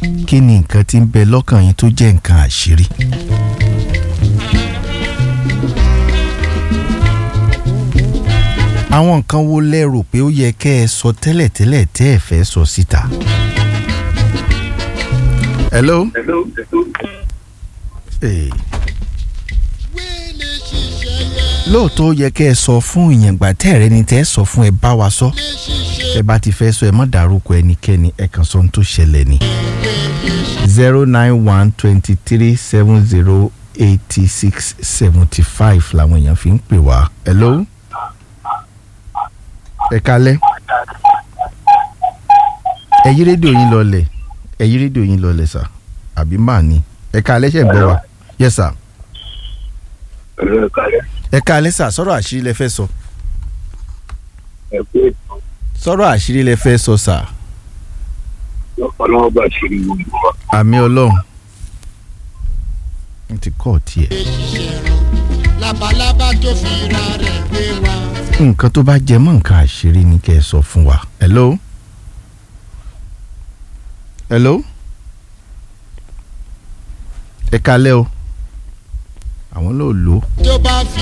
kí ni nǹkan tí ń bẹ lọ́kàn yín tó jẹ́ nǹkan àṣírí. àwọn nǹkan wo lẹ rò pé ó yẹ kẹ́ ẹ sọ tẹ́lẹ̀tẹ́lẹ̀ tẹ́ ẹ fẹ́ sọ síta. hello. Hey. lóòótọ́ ó yẹ kẹ́ ẹ sọ fún ìyẹ̀ngbà tẹ́ ẹ̀rẹ́ ni tẹ́ ẹ sọ fún ẹ bá wa sọ ẹ bá ti fẹ́ sọ ẹ má dárúkọ ẹnikẹ́ni ẹ kàn sọ ohun tó ṣẹlẹ̀ ni. zero nine one twenty three seven zero eighty six seventy five làwọn èèyàn fi ń pè wá. hello. ẹ kálẹ́. ẹ yí rédíò yín lọlẹ̀ ẹ yí rédíò yín lọlẹ̀ sà àbí màá ní ẹ kálẹ́ ṣe ń gbọ́ wa. yes sir ẹ ká alẹ́ sà sọ̀rọ̀ àṣírí lẹ fẹ́ sọ. ẹ pé ètò sọ̀rọ̀ àṣírí lẹ fẹ́ sọ sà. ọlọ́wọ́ bá ṣírí gbogbo wa. àmì ọlọ́run. n ti kọ́ tiẹ̀. labalábá tó fi ra rẹ̀ gbé wa. nǹkan tó bá jẹ mọ́ nǹkan àṣírí ni kẹ́ ẹ sọ fún wa. hello. hello. ẹ kálẹ́ o. àwọn náà lò ó. tó bá fi